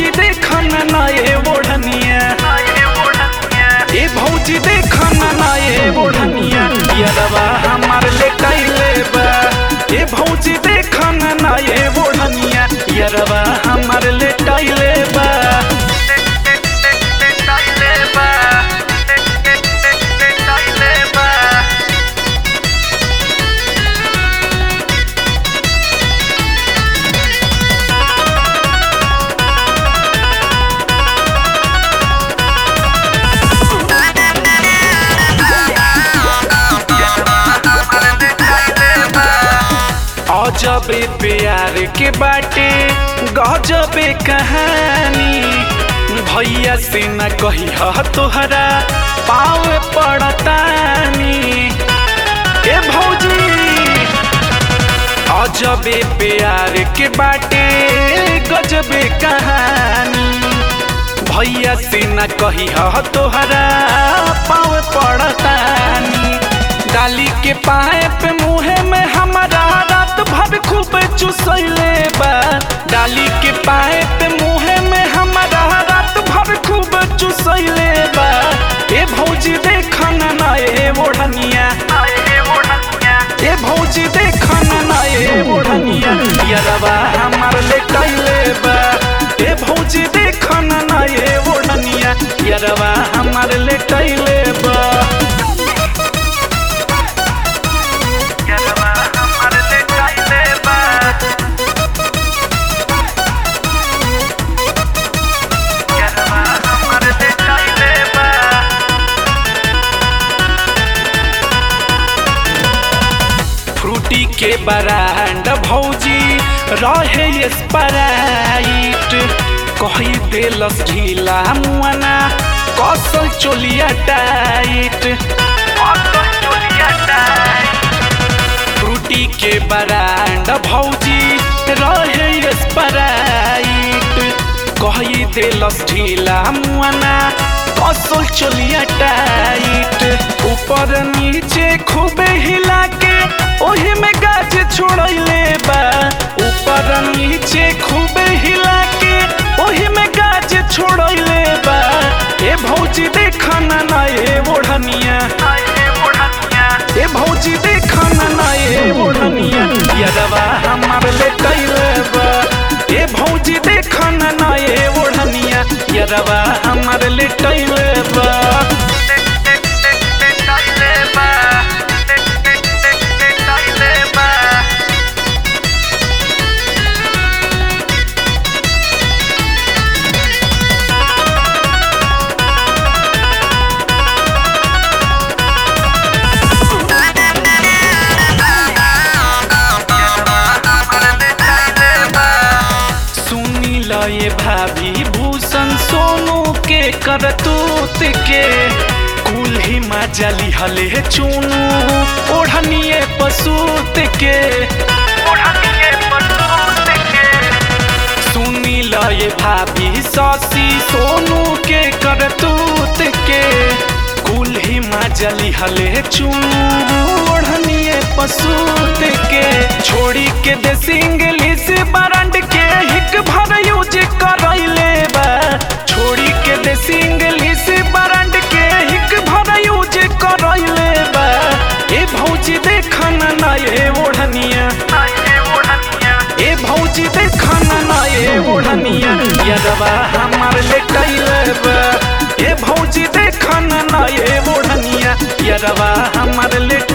भौजी देखन नए ओढ़निया ए भौजी देखन नए ओढ़निया यरवा हमार ले कैले बा ए भौजी देखन नए ओढ़निया यरवा हमार ले कैले बा अजबे प्यार के बाटे गजबे कहानी भैया से न कही तोहरा पाव पड़तानी ए भौजी अजबे प्यार के बाटे गजबे कहानी भैया से न कही तोहरा पाव पड़तानी डाली के पाए पे मुहे में हमारा रात भर खूब चुसैले बा डाली के पाए पे मुहे में हमारा रात भर खूब चुसैले बा ए भौजी देखन नए ओढ़निया ए भौजी देखन नए ओढ़निया यरवा हमार ले कैले बा ए भौजी देखन नए ओढ़निया यरवा हमार ले कैले बा फ्रूटी के बरांड भौजी रहे स्प्राइट कही देलस ढीला मुआना कसल चोलिया टाइट फ्रूटी के बरांड भौजी रहे स्प्राइट कही देलस ढीला मुआना कसल चोलिया टाइट ऊपर नीचे खूबे हिला के ओही में गाज छोड़ले बा ऊपर नीचे खूबे हिला के ओही में गाज छोड़ले बा ए भौजी देखन नए ओढ़निया ए भौजी देखन नए ओढ़निया यरवा हमार ले कैले बा ए भौजी देखन नए ओढ़निया यरवा हमार ले कैले बा सुनी ल ये भाभी भूषण सोनू के करतूत के कुल ही मजली हले चुनू ओढ़निए पसूत के सुनी ल ये भाभी ससी सोनू के करतूत के कुल ही मजली हले चुनू ओढ़निए पसूत के छोड़ी के देसी इंग्लिश बरंड के हिक भर यूज करैले बा छोड़ी के देसी इंग्लिश बरंड के हिक भर यूज करैले बा ए भौजी देखन नए ओढ़निया ए भौजी देखन नए ओढ़निया यदवा हमार ले कैले बा ए भौजी देखन नए ओढ़निया यदवा हमार ले